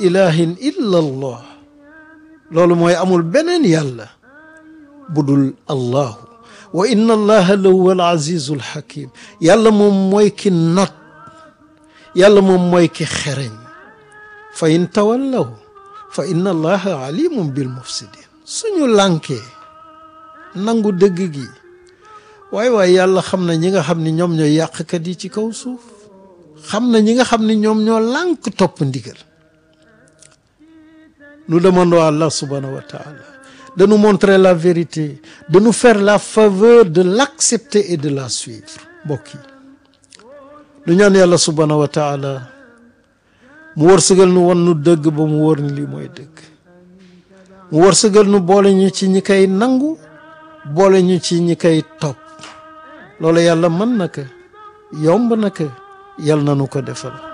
ilahin illa allah loolu mooy amul beneen yàlla budul allahu wa inna allaha la huwa al azizul hakim yàlla moom mooy ki not yàlla moom mooy ki xereñ fa in tawallaw fa inna allaha alimun bil mufsidin suñu lànkee nangu dëgg gi waaye waaye yàlla xam na ñi nga xam ni ñoom ñooy yàqkat yi ci kaw suuf xam na ñi nga xam ni ñoom ñoo lànk topp ndigal nous demandons à Allah subhanahu wa ta'ala de nous montrer la vérité de nous faire la faveur de l'accepter et de la suivre mbokk yi lu ñaan yàlla subhanahu wa ta'ala mu wërsëgal nu won nu dëgg ba mu wóor ni lii mooy dëgg mu wërsëgal nu boole ñu ci ñi koy nangu boole ñu ci ñi koy topp loolu yàlla mën na ko yomb na ko yàlla na nu ko defal